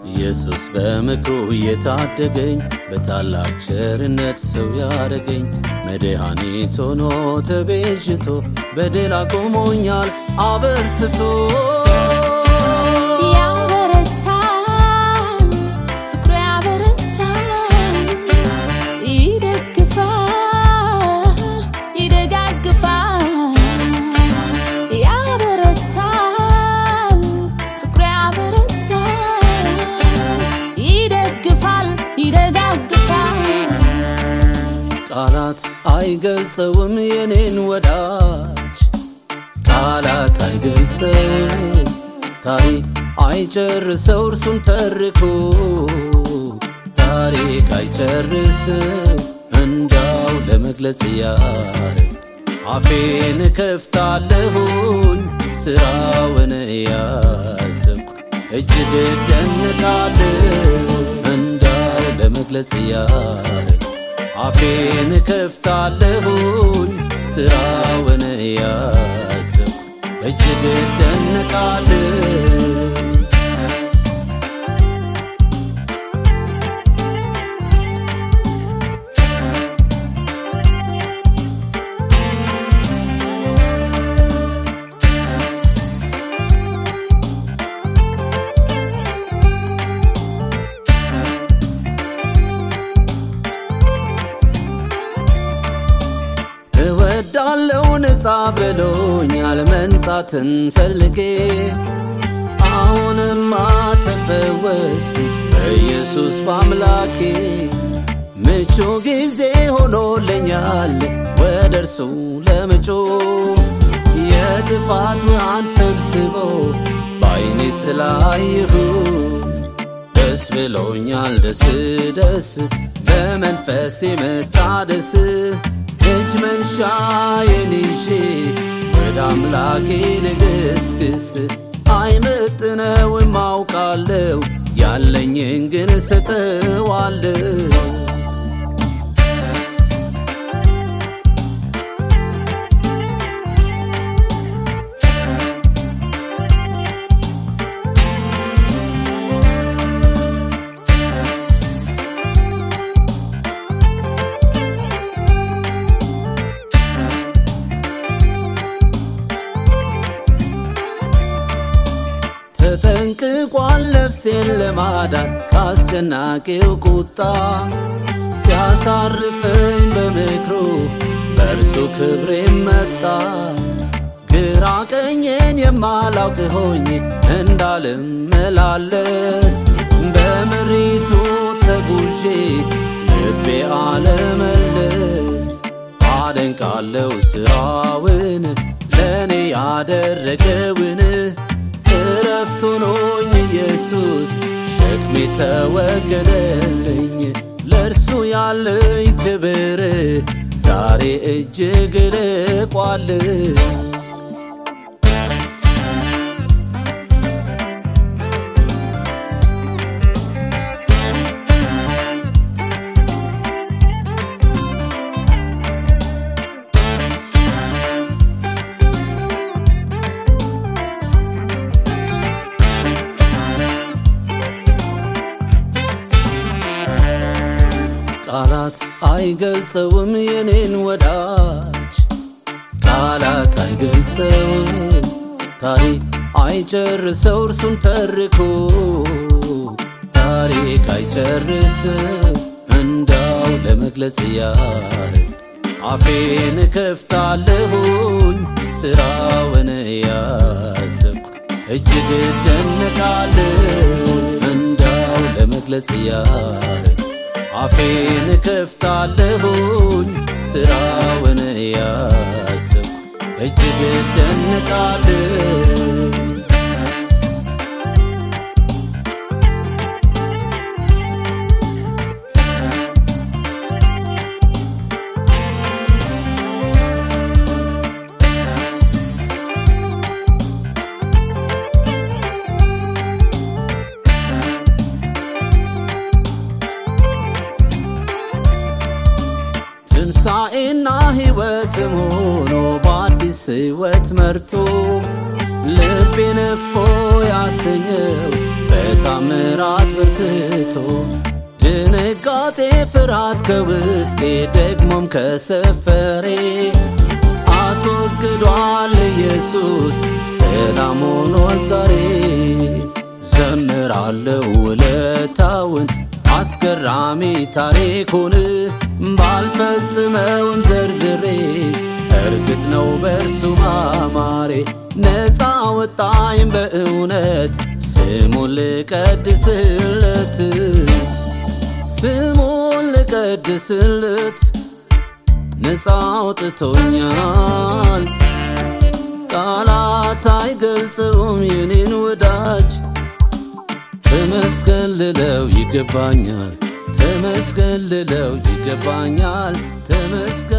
ኢየሱስ በምክሩ እየታደገኝ በታላቅ ቸርነት ሰው ያደረገኝ መድኃኒት ሆኖ ተቤዥቶ በድል አቆሞኛል አበርትቶ ያበረታል ፍቅሩ ያበረታል ይደግፋል ይደጋግፋል ያበረታል ፍቅሩ ያበረታል ይደግፋል ይደጋግፋል ቃላት አይገልጸውም የኔን ወዳጅ ቃላት አይገልጸውም ታሪክ አይጨርሰው እርሱን ተርኮ ታሪክ አይጨርስም እንዳው ለመግለጽ ያህል አፌን እከፍታለሁኝ ስራውን እያሰብኩ እጅግ እደንቃለሁ እንዳው ለመግለጽ ያህል አፌን እከፍታለሁኝ ስራውን እያሰብኩ እጅግ እደንቃለሁ እወዳለው ነፃ ብሎኛል መንጻትን ፈልጌ አሁንማ ተፈወስኩ በኢየሱስ በአምላኬ ምቹ ጊዜ ሆኖልኛል ወደ እርሱ ለምጮ የጥፋት ውሃን ሰብስቦ በዓይኔ ስላየሁ ደስ ብሎኛል ደስ ደስ በመንፈስ መታደስ እጅ መንሻዬን ይዤ ወደ አምላኬ ልግስግስ አይመጥነውም አውቃለሁ ያለኝን ግን እሰጠዋለሁ ተጠንቅቋል ነፍሴን ለማዳን ካስጨናቂው ቁጣ ሲያሳርፈኝ በምክሩ በእርሱ ክብሬ መጣ ግራ ቀኜን የማላውቅ ሆኜ እንዳልመላለስ በምሪቱ ተጉዤ ልቤ አለመለስ አደንቃለው ስራውን ለእኔ ያደረገውን እረፍት ሆኖኝ ኢየሱስ ሸክሜ ተወገደልኝ ለእርሱ ያለኝ ክብር ዛሬ እጅግ ልቋል ቃላት አይገልጸውም የኔን ወዳጅ ቃላት አይገልጸውም ታሪክ አይጨርሰው እርሱን ተርኮ ታሪክ አይጨርስም እንዳው ለመግለጽ ያህል አፌን እከፍታለሁኝ ስራውን እያሰብኩ እጅግ እደነቃለሁ እንዳው ለመግለጽ ያህል አፌን እከፍታለሁኝ ስራውን እያሰብኩ እጅግ እደነቃለሁ ትንሣኤና ሕይወትም ሆኖ በአዲስ ሕይወት መርቶ ልቤን እፎ ያሰኘው በታምራት ብር ከውስጤ ደግሞም ከሰፈሬ አስወግዷል ኢየሱስ ሰላም ሆኗል ዛሬ ዘምራለው ውለታውን አስገራሚ ታሪኩን ባልፈጽመውም ዘርዝሬ እርግጥ ነው በእርሱ ማማሬ ነፃ ወጣኝ በእውነት ስሙን ልቀድስለት ስሙን ልቀድስለት ነፃ አውጥቶኛል ቃላት አይገልጽውም የኔን ወዳጅ ተመስገን ልለው ይገባኛል ተመስገን ልለው ይገባኛል ተመስገን